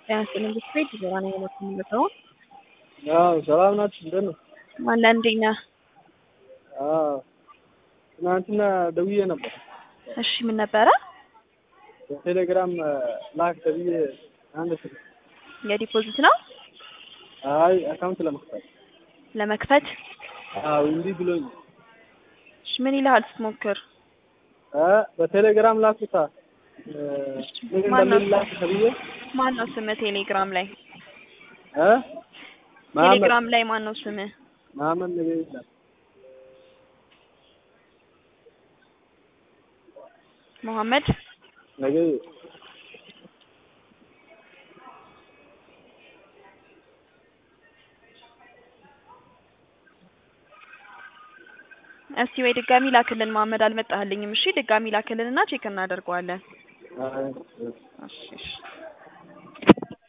ጤና ይስጥልኝ ቤት ዞራ ነው የምትመለሰው? አዎ ሰላም ናችሁ? እንደት ነው? አለ እንዴት ነህ? አዎ ትናንትና ደውዬ ነበር። እሺ ምን ነበረ? በቴሌግራም ላክ ተብዬ አንድ ስልክ የዲፖዚት ነው አይ አካውንት ለመክፈት ለመክፈት? አዎ እንዲህ ብሎኝ እሺ ምን ይልሃል ስትሞክር? እ በቴሌግራም ላኩታ ምን ማነው እንደሚል ላክ ተብዬ ማን ነው ስምህ ቴሌግራም ላይ? እ መሀመድ ቴሌግራም ላይ ማን ነው ስምህ? መሀመድ ነገ ይላል መሐመድ ነገ እስቲ ወይ ድጋሚ ላክልን መሐመድ አልመጣህልኝም። እሺ ድጋሚ ላክልንና ቼክ እናደርገዋለን። አይ እሺ እሺ